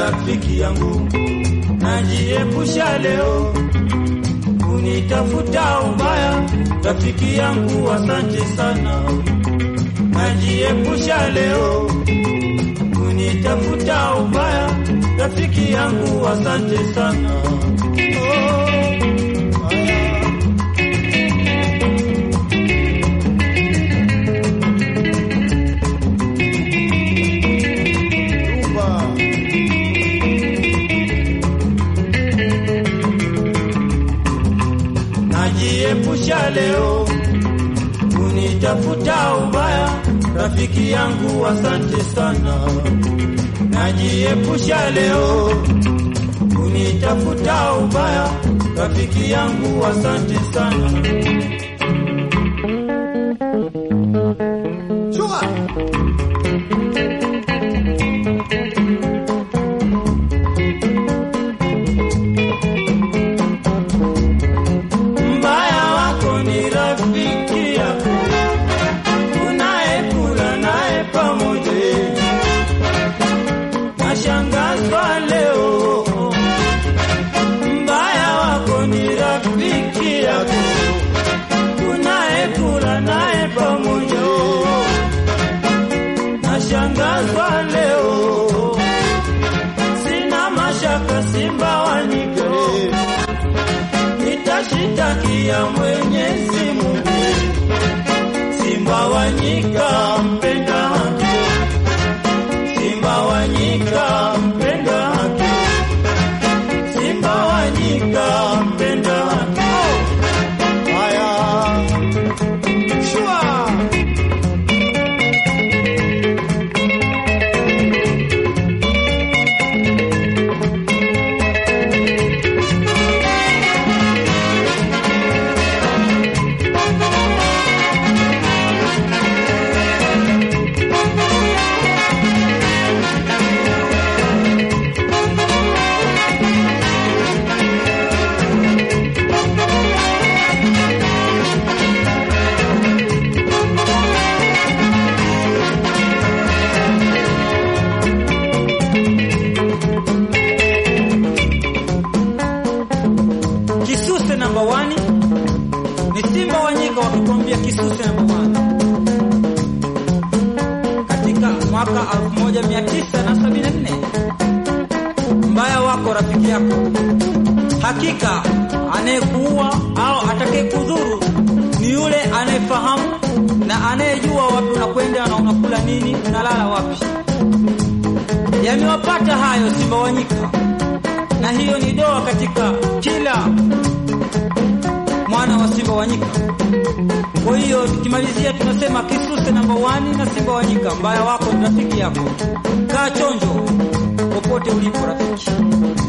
rafiki yangu, najiepusha leo kunitafuta ubaya, rafiki yangu, asante sana. Najiepusha leo kunitafuta ubaya, rafiki yangu, asante sana. Oh, haya. Najiepusha leo kunitafuta ubaya, rafiki yangu, asante sana. Najiepusha leo kunitafuta ubaya, rafiki yangu, asante sana. Mbaya wako ni rafiki yako unayekula naye pamoja. Nashangazwa leo, mbaya wako ni rafiki yako unayekula naye pamoja. Nashangazwa leo, sina mashaka Simba waniko nitashitakia Mwenyezi Mungu. Simba wa nyika mpenda haki, Simba wa nyika mpenda haki, Simba wa nyika mpenda haki. Haya, shua Kisuse namba wani ni Simba Wanyika wakikwambia Kisuse namba wani katika mwaka 1974 mbaya wako rafiki yako, hakika anayekuua au atakayekudhuru ni yule anayefahamu na anayejua wapi unakwenda na unakula nini, unalala wapi. Yamewapata hayo Simba Wanyika, na hiyo ni doa katika kila mwana wa Simba Wanyika. Kwa hiyo tukimalizia, tunasema Kisuse namba wani na Simba Wanyika, mbaya wako ni rafiki yako. Kaa chonjo popote ulipo rafiki.